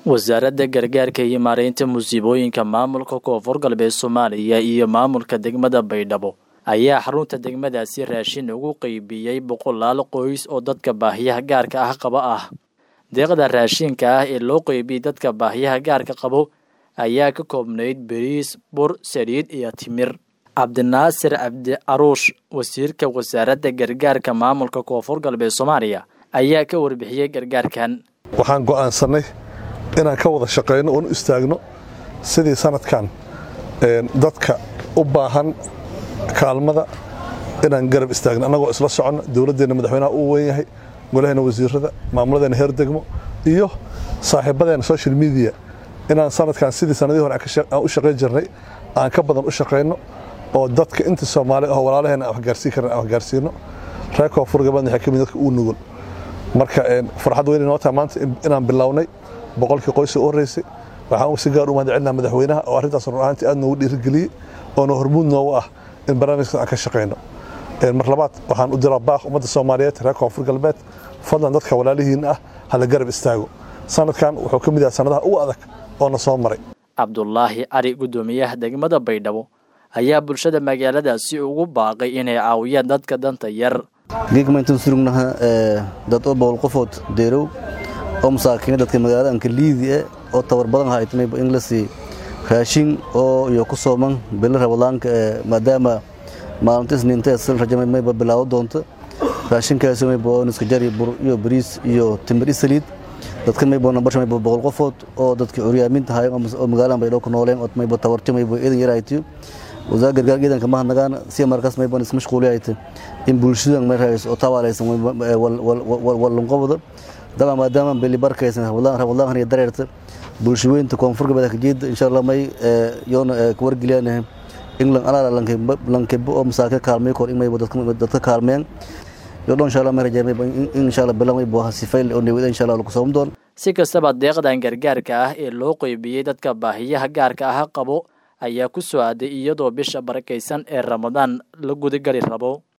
wasaaradda gargaarka iyo maareynta musiibooyinka maamulka koonfur galbeed soomaaliya iyo maamulka degmada baydhabo ayaa xarunta degmadaasi raashin ugu qeybiyey boqolaal qoys oo dadka baahiyaha gaarka ah qaba ah deeqda raashinka ah ee loo qeybiyey dadka baahiyaha gaarka qabo ayaa ka koobnayd beriis bur saliid iyo timir cabdinaasir cabdi caruush wasiirka wasaaradda gargaarka maamulka koonfur galbeed soomaaliya ayaa ka warbixiyey gargaarkan waxaan go'aansannay inaan ka wada shaqayno oon u istaagno sidii sanadkan dadka u baahan kaalmada inaan garab istaagno annagoo isla soconno dowladdeenna madaxweynaha uu weyn yahay golaheena wasiirada maamuladeena heer degmo iyo saaxiibadeena social media inaan sanadkan sidii sanadii hore aan u shaqayn jirnay aan ka badan u shaqayno oo dadka inta soomaali ah walaalaheena aan waxgaarsiin karna aan waxgaarsiino reer koonfur gabeedna waxaa ka mid dadka uu nugul marka farxad weyn inoo tahay maanta inaan bilownay boqolkii qoysa u horreysay waxaan si gaar u mahad celinaa madaxweynaha oo arrintaas run ahaantii aad noogu dhiirigeliyey oona hormuud noogu ah in barnaamijkaas aan ka shaqayno mar labaad waxaan u diraa baaq ummadda soomaaliyeed reer koonfur galbeed fadlan dadka walaalihiin ah hala garab istaago sanadkan wuxuu ka mid yahay sanadaha ugu adag oo na soo maray cabdulaahi cali guddoomiyaha degmada baydhabo ayaa bulshada magaaladaasi ugu baaqay inay caawiyaan dadka danta yar geegmaintan surugnaha dad oo boqol qofood deerow oo masaakiina dadka magaalada anka liidi eh oo tabar badan haytmayba in la sii raashin oo iyo ku sooman bili rabadaanka maadaama maalinta isniinta sil rajamay mayba bilaabo doonto raashinkaasi mayba oo niska jari bur iyo bariis iyo timir isaliid dadkan mayba nambasha mayba boqol qofood oo dadka curyaaminta hayan oo magaaladan baydhabo ku nooleen oo mayba tabarti mayba idan yaraytiyo wasaar gargaar ciidanka ma hadnagaan si markaas mayban ismashquuliyayta in bulshadan may raayso oo tawaalaysan walunqobda dama maadaama beli barkaysan rabadlaan iyo dareerta bulshaweynta koonfur galbeed kajeeda insha allah may yoona wargeliyaan england alaala lankebo oo masaakin kaalmay kor in mayba dadka kaalmeen yodho insha allah may rajay mayba in insha allah bila mayba sifayl oo newida insha allah lagu soomi doon si kastaba deeqdan gargaarka ah ee loo qeybiyey dadka baahiyaha gaarka ah qabo ayaa ku soo aaday iyadoo bisha barakaysan ee ramadaan la gudagali rabo